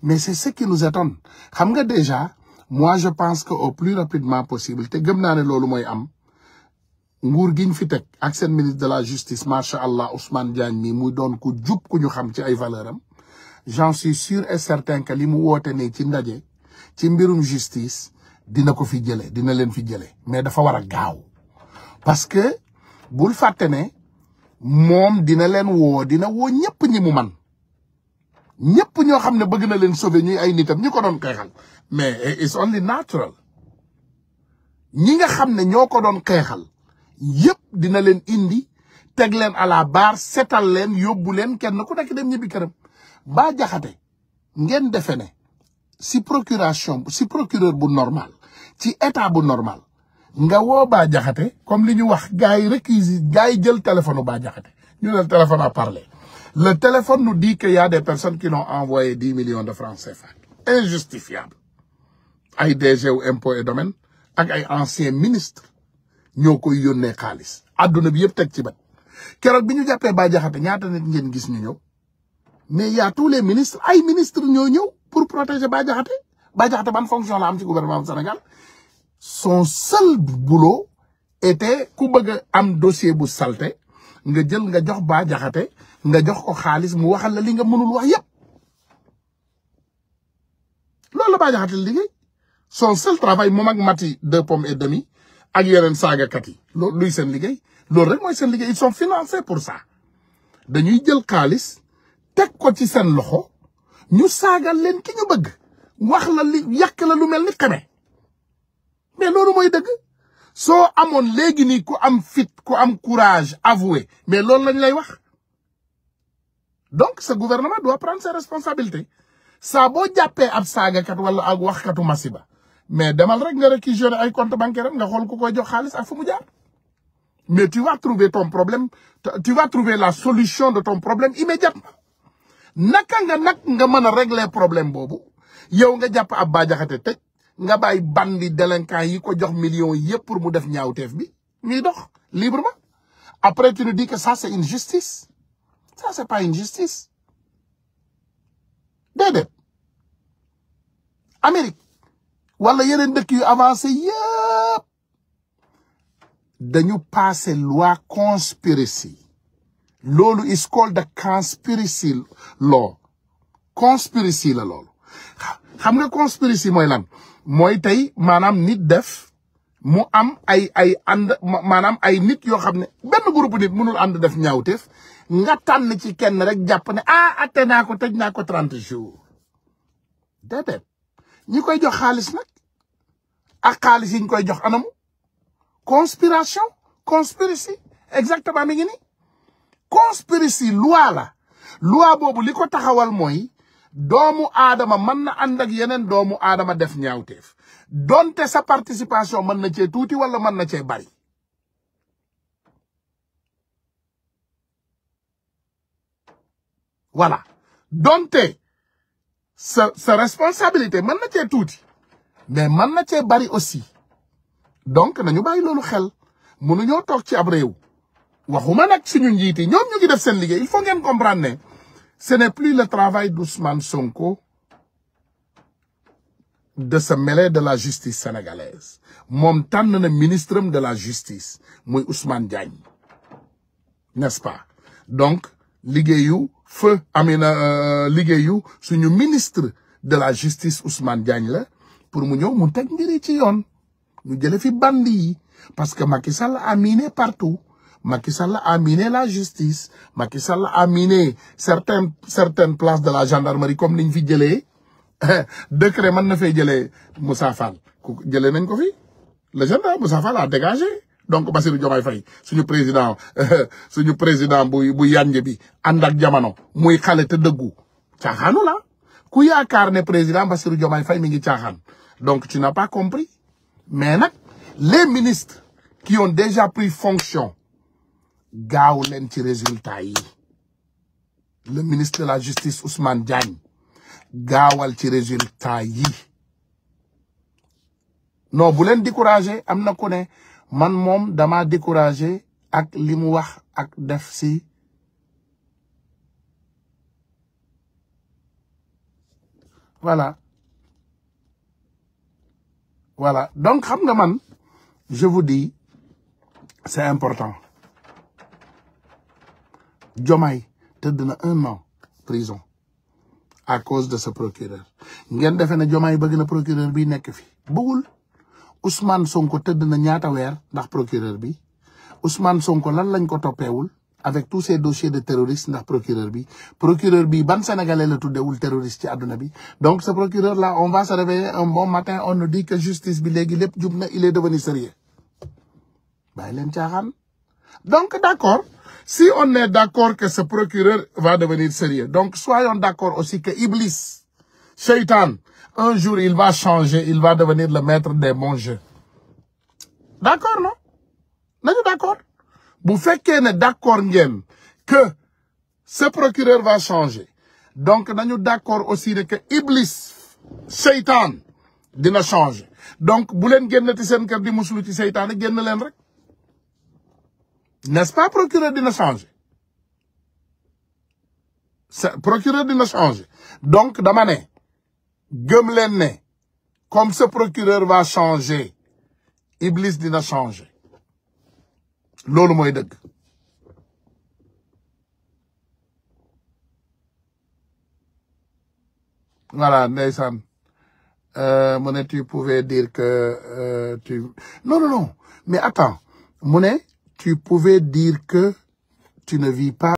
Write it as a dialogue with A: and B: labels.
A: mais c'est ce qui nous étonne xam nga déjà moi je pense que au plus rapidement possible te gëm naa ne loolu mooy am nguur giñ fi teg ak seen ministre de la justice macha allah Ousmane Diagne mi muy doon ku jub ku ñu xam ci ay valeur am j'en suis sûr et certain que li mu woote ne ci ndaje ci mbirum justice dina ko fi jële dina leen fi jële mais dafa war a gaaw parce que bul fàtte ne moom dina leen woo dina woo ñëpp ñi mu man ñëpp ñoo xam ne bëgg na leen sauver ñuy ay nitam ñi ko doon xeexal mais it's only natural ñi nga xam ne ñoo ko doon xeexal yëpp dina leen indi teg leen à la barre setal leen yóbbu leen kenn ku nekk dem ñibbi këram ba jaxate ngeen defe ne si procuration si procureur bu normal ci état bu normal nga woo Bah Diakhaté comme li ñu wax gars yi réquisi gars yi jël téléphone Bah Diakhaté ñu ne le téléphone a parlé le téléphone nous dit qu'il y a des personnes qui l'ont envoyé dix millions de francs CFA injustifiable ay DG wu impôt et domaine ak ay anciens ministres ñoo koy yónnee xaalis adduna bi yëpp teg ci bët keroog bi ñu jàppee Bah Diakhaté ñaata nit ngeen gis ñu ñëw mais y a tous les ministres ay ministres ñoo ñëw pour protéger Bah Diakhaté Bah Diakhaté ban fonction la am ci gouvernement du Sénégal son seul boulot était ku bëgg a am dossier bu salté nga jël nga jox Bah Diakhaté nga jox ko xaalis mu waxal la li nga mënul wax yépp loolu la Bah Diakhaté liggéey son seul travail moom ak mati deux pommes et demi ak yeneen saagakat yi loolu luy seen liggéey loolu rek mooy seen liggéey ils sont financés pour ça dañuy jël xaalis teg ko ci seen loxo ñu saagal leen ki ñu bëgg wax la li yàq la lu mel ni xeme mais loolu mooy dëgg soo amoon léegi nii ku am fit ku am courage avoué mais loolu lañ lay wax donc ce gouvernement doit prendre ses responsabilités saa boo jàppee ab saagakat wala ak waxkatu masiba mais demal rek nga réquisitionner ay compte bancaire nga xool ku koy jox xaalis ak fu mu jaar mais tu vas trouver ton problème tu vas trouver la solution de ton problème immédiatement naka nga nag nga mën a régler problème boobu yow nga jàpp ab Bah Diakhaté tëj nga bàyyi bandi délinquant yi ko jox millions yëpp pour mu def ñaawteef bi ñuy dox librement après tu nous dis que ça c'est une justice ça c'est pas une justice déedéet Amérique wala yeneen dëkk yu avancé yëpp dañu passé loi conspiracy loolu is called the conspiracy law conspiracy la loolu xam nga conspiracy mooy lan mooy tey maanaam nit def mu am ay ay ànd maanaam ay nit yoo xam ne benn groupe nit mënul ànd def ñaawteef nga tànn ci kenn rek jàpp ne ah atte naa ko tëj naa ko trente jours déedéet ñi koy jox xaalis nag ak xaalis yi ñu koy jox anamu conspiration conspiracy exactement mi ngi ni conspiracy loi la loi boobu li ko taxawal mooy doomu aadama mën na ànd ak yeneen doomu aadama def ñaawteef donte sa participation mën na cee tuuti wala mën na cee bari voilà donte sa sa responsabilité mën na cee tuuti mais mën na cee bari aussi donc nañu bàyyi loolu xel mënuñoo toog ci ab réew waxuma nag suñu njiit yi ñoom ñu ngi def seen liggéey il faut ngeen comprendre ne ce n'est plus le travail d'Ousmane Sonko de se mêler de la justice sénégalaise moom tànn na ministre de la justice muy Ousmane Diagne n'est-ce pas donc liggéeyu feu amina liggéeyu suñu ministre de la justice Ousmane Diagne la pour mu ñëw mu teg mbiri ci yoon ñu jële fi bandi yi parce que Macky Sall a miné partout Macky Sall a miné la justice Macky Sall a miné certaines certaines places de la gendarmerie comme niñ fi jëlee décret mën na fay jëlee Moussa Fall ku jëlee nañ ko fi le gendarme Moussa Fall a dégagé donc Bassirou Diomaye Faye suñu président suñu président bu bu yànj bi ànd ak jamono muy xale te dëggu caaxaanu la ku yaakaar ne président Bassirou Diomaye Faye mi ngi caaxaan donc tu n'as pas compris mais nag les ministres qui ont déjà pris fonction gaaw leen ci résultat yi le ministre de la justice Ousmane Diagne gaawal ci résultat yi non bu leen découragé am na ku ne man moom dama découragé ak li mu wax ak def si voilà voilà donc xam nga man je vous dis c'est important Diomaye tëdd na un an prison à cause de ce procureur ngeen defee ne Diomaye bëgg na procureur bi nekk fi bëggul Ousmane Sonko tëdd na ñaata weer ndax procureur bi Ousmane Sonko lan lañ ko toppeewul avec tous ces dossiers de terroristes ndax procureur bi procureur bi ban sénégalais la tuddewul terroriste ci àdduna bi donc ce procureur là on va se réveiller un bon matin on nous dit que justice bi léegi lépp jub na il est devenu sérieux bàyyi leen caaxaan donc d'accord si on est d'accord que ce procureur va devenir sérieux donc soyons d'accord aussi que Iblis Shaitan un jour il va changer il va devenir le maître des bons jeux d'accord non nañu d'accord bu fekkee ne d'accord ngeen que ce procureur va changer donc nañu d'accord aussi ne que Iblis Shaitan dina changer donc bu leen génnati seen kër di muslu ci seytaane génn leen rek n'est-ce pas procureur dina changer procureur dina changer donc dama ne gëm leen ne comme ce procureur va changer Iblis dina changer loolu mooy dëgg voilà ndeysaan mu ne tu pouvais dire que euh, tu non non non mais attends mu ne tu pouvais dire que tu ne vis pas